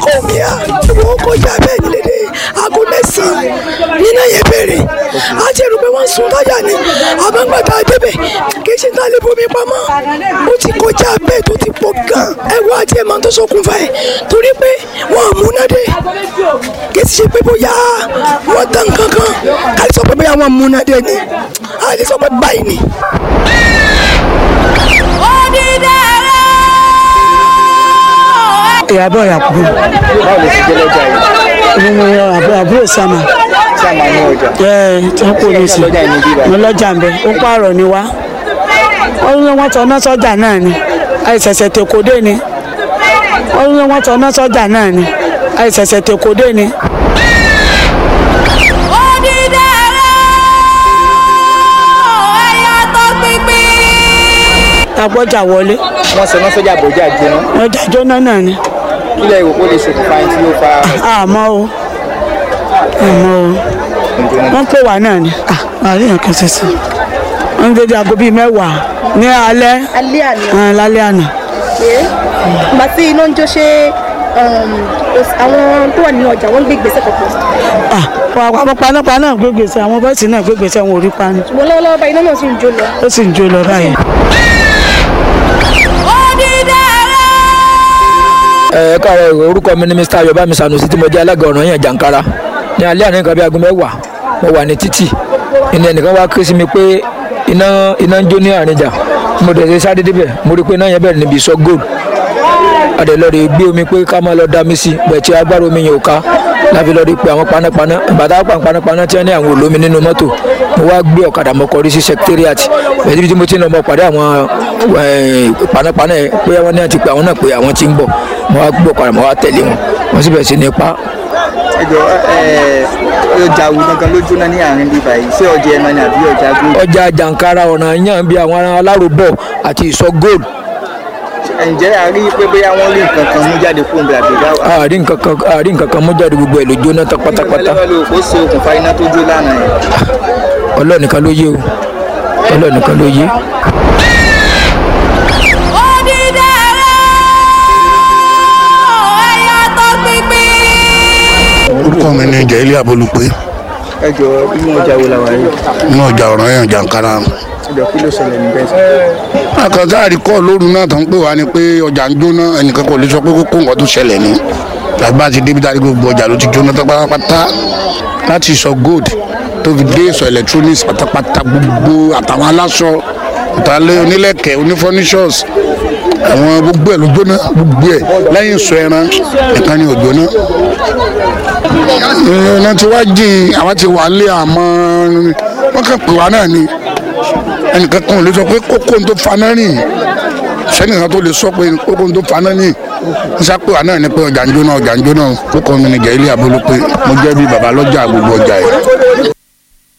kọ́míà wọ́n kọjá bẹ́ẹ̀ ní dédé aago mẹ́sàn-án nínú yẹn bẹ̀rẹ̀ a ti rò pé wọ́n sun táyà ni àbámgbàtà débẹ̀ kì í ṣe tá a lè bomi pamọ́ ó ti kọjá bẹ́ẹ̀ tó ti pọ̀ gan ẹ̀wọ́ àti ẹ̀ máa tó ṣokùnfà ẹ̀ torí pé wọ́n àmúnádé kì í ṣe pé bóyá wọ́n tán kankan ká lè sọ pé bóyá wọ́n àmúnádé ni a lè sọ pé báyìí ni. ìyàbọ̀ yàkùbù báwo lè ṣe jẹ́ lọ́jà yìí nínú àbúrò àbúrò sàmà tí a máa ní ọjà ẹ tí wọn kò ní sí lọ́jà yìí ní bíbá mo lọ́jà ń bẹ ó pààrọ̀ ni wá wọ́n ní wọ́n tọ́ ná sọ́jà náà ni àìsẹ̀sẹ̀ tèkódé ni wọ́n ní wọ́n tọ́ ná sọ́jà náà ni àìsẹ̀sẹ̀ tèkódé ni. agbọ́jà wọlé wọ́n sọ náà sọ́jà bọ́jà jóná ọjà jóná náà ni kílẹ̀ ìwò kó lè ṣokùnfà ẹni tí ó fa àmọ́ o àmọ́ o wọ́n pè wá náà ni àríyàn kan ṣẹṣẹ wọ́n ń dédé aago bíi mẹ́wàá ní alẹ́ alẹ́ àná ah, lálẹ́ àná pé ìgbà tí iná ń jó ṣe um, os- àwọn tó wà nínú ọjà wọ́n ń gbé ìgbésẹ̀ kankan Ah, àwọn panápaná gbé gbèsè àwọn bọ́ọ̀sì náà gbé gbèsè àwọn orí pani ṣùgbọ́n lọ́wọ́lọ́wọ́ bá iná náà sì ń jó lọ. ó sì ń jó lọ báyìí. ẹ káàárọ̀ orúkọ mi ni mr ayọ̀bámi sanusi tí mo jẹ́ alága ọ̀ràn yẹn jàǹkara ní alẹ́ àná nǹkan bí aago mẹ́wàá mo wà ní títì ìní ẹnìkan wá ké sí mi pé iná iná ń jó ní àrìnjà mo dẹ̀ ṣe sáré débẹ̀ mo rí i pé iná yẹn bẹ̀rẹ̀ níbi ìsọ gold adẹ lọ rè gbé omi pé ká máa lọ dá mi sí bẹ́ẹ̀ tí agbára omi yẹn ò ká láfi lọ rí i pé àwọn panápaná bàtà pa panápaná tí wọ́n ní àwọn olómi nínú mọ́tò mo wá gbé ọ̀kadà mo kọrí sí secretariat bẹ́ẹ̀ níbi tí mo ti ń lọ mo pàdé àwọn eh, panápaná yẹn pé wọ́n ní àti pé àwọn náà pé àwọn ti ń bọ̀ mo wá gbé ọ̀kadà mo wá tẹ̀lé wọn wọ́n sì bẹ̀rẹ̀ sí ní pa ẹjọ ọjà wo gangan ló jóná ní àárín bíbá yìí ṣé ọjà ẹran ni àbí ọjà gbó ọjà jàǹkara ọ̀nà yàn bí àwọn aláròbọ̀ àti ìsọ gold ǹjẹ́ a rí pé bóyá wọ́n rí nǹkan kan mú jáde fún mi àbí dáwà àárín nǹkan kan àárín nǹkan kan mú jáde gbogbo ẹ̀ ló jóná tán pátápátá lọ́wọ́ ló kó ṣe okùnfà iná tó jó lánàá yẹn ọlọ́ọ̀nìkan ló yé o ọlọ́ọ̀nìkan ló yé. orúkọ mi ni jẹ́lí abolúpé ẹjọ inú ọjà wo la wà yìí inú ọjà ọ̀ràn yẹn jàǹkárá ẹjọ kí ló ṣẹlẹ̀ níbẹ̀ sí. àkàtà àríkọ́ lóru náà tó ń pè wá ni pé ọjà ń jóná ẹnìkan kò lè sọ pé kókó nǹkan tó ṣẹlẹ̀ ni tàbí bá ti débi dárí gbogbo ọjà ló ti jóná tán pátápátá láti sọ gold tó fi dé sọ electronics pátápátá gbogbo àtàwọn aláṣọ ìtàlẹ́ onílẹ̀kẹ̀ onífọ́níṣọ́ọ̀s àwọn gbogbo ẹ̀ ló jóná gbogbo ẹ̀ lẹ́yìn sọ ẹran nìkan ni ò jóná iná tí wàá jìn àwọn ti wà lé àmọ́ wọ́n kàn pè wá náà ni ẹnìkan kan ò lè sọ pé kókó tó faná rìn sẹ́nìkan tó lè sọ pé kókó tó faná rìn wọ́n sá pè wá náà ni pé ọjà ń jóná ọjà ń jóná kókó mi ni jẹ́ ilé àbólú pé mo jẹ́ bí bàbá lọ́jà gbogbo ọjà yìí.